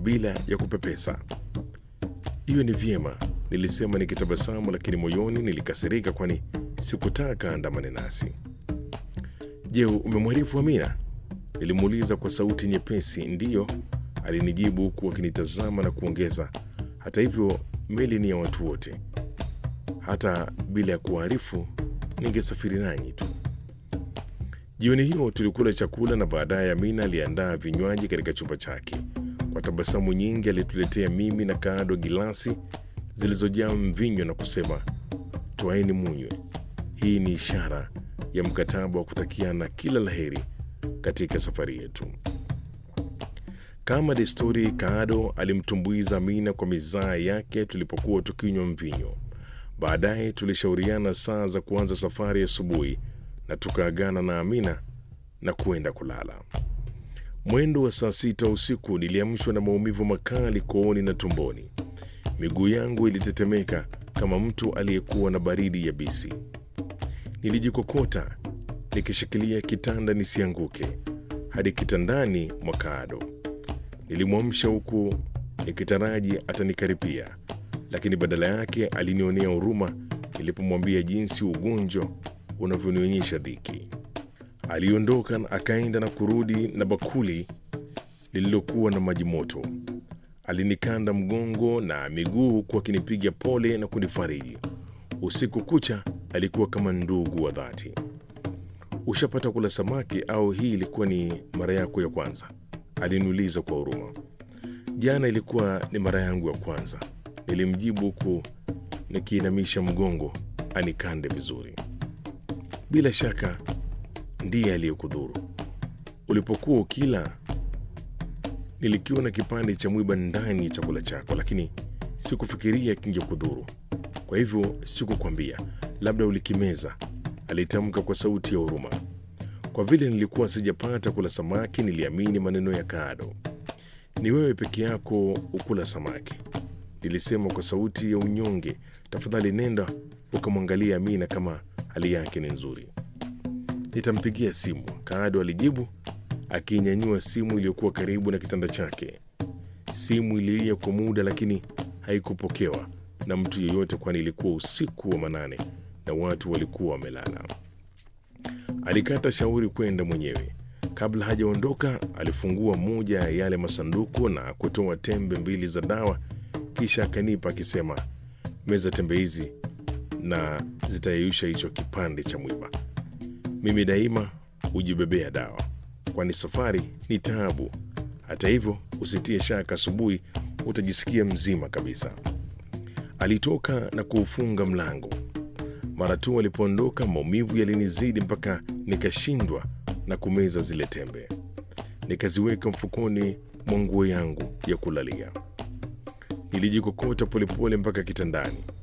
bila ya kupepesa. Hiyo ni vyema, nilisema nikitabasamu, lakini moyoni nilikasirika, kwani sikutaka andamane nasi. Je, umemwarifu Amina? Nilimuuliza kwa sauti nyepesi. Ndiyo, alinijibu huku akinitazama na kuongeza, hata hivyo meli ni ya watu wote, hata bila ya kuwaarifu ningesafiri nanyi tu. Jioni hiyo tulikula chakula na baadaye Amina aliandaa vinywaji katika chumba chake. Kwa tabasamu nyingi alituletea mimi na Kaado gilasi zilizojaa mvinyo na kusema, twaeni munywe. Hii ni ishara ya mkataba wa kutakiana kila laheri katika safari yetu. Kama desturi, Kaado alimtumbuiza Amina kwa mizaa yake tulipokuwa tukinywa mvinyo. Baadaye tulishauriana saa za kuanza safari asubuhi na tukaagana na Amina na kuenda kulala. Mwendo wa saa sita usiku niliamshwa na maumivu makali kooni na tumboni. Miguu yangu ilitetemeka kama mtu aliyekuwa na baridi yabisi. Nilijikokota nikishikilia kitanda nisianguke hadi kitandani mwa Kaado. Nilimwamsha huku nikitaraji atanikaripia, lakini badala yake alinionea huruma nilipomwambia jinsi ugonjwa unavyonionyesha dhiki. Aliondoka na akaenda na kurudi na bakuli lililokuwa na maji moto. Alinikanda mgongo na miguu huku akinipiga pole na kunifariji. Usiku kucha alikuwa kama ndugu wa dhati. Ushapata kula samaki au hii ilikuwa ni mara yako ya kwanza? Aliniuliza kwa huruma. Jana ilikuwa ni mara yangu ya kwanza, nilimjibu huku nikiinamisha mgongo anikande vizuri. Bila shaka ndiye aliyekudhuru. Ulipokuwa ukila, nilikiona kipande cha mwiba ndani ya chakula chako, lakini sikufikiria kingekudhuru. Kwa hivyo sikukwambia, labda ulikimeza, alitamka kwa sauti ya huruma. Kwa vile nilikuwa sijapata kula samaki, niliamini maneno ya Kaado. Ni wewe peke yako ukula samaki, nilisema kwa sauti ya unyonge. Tafadhali nenda ukamwangalia Amina kama hali yake ni nzuri. Nitampigia simu, Kaado alijibu akinyanyua simu iliyokuwa karibu na kitanda chake. Simu ililia kwa muda, lakini haikupokewa na mtu yeyote, kwani ilikuwa usiku wa manane na watu walikuwa wamelala. Alikata shauri kwenda mwenyewe. Kabla hajaondoka, alifungua moja ya yale masanduku na kutoa tembe mbili za dawa, kisha akanipa akisema, meza tembe hizi na zitayeyusha hicho kipande cha mwiba. Mimi daima hujibebea dawa, kwani safari ni taabu. Hata hivyo, usitie shaka, asubuhi utajisikia mzima kabisa. Alitoka na kuufunga mlango. Mara tu alipoondoka, maumivu yalinizidi mpaka nikashindwa na kumeza zile tembe. Nikaziweka mfukoni mwa nguo yangu ya kulalia. Nilijikokota polepole mpaka kitandani.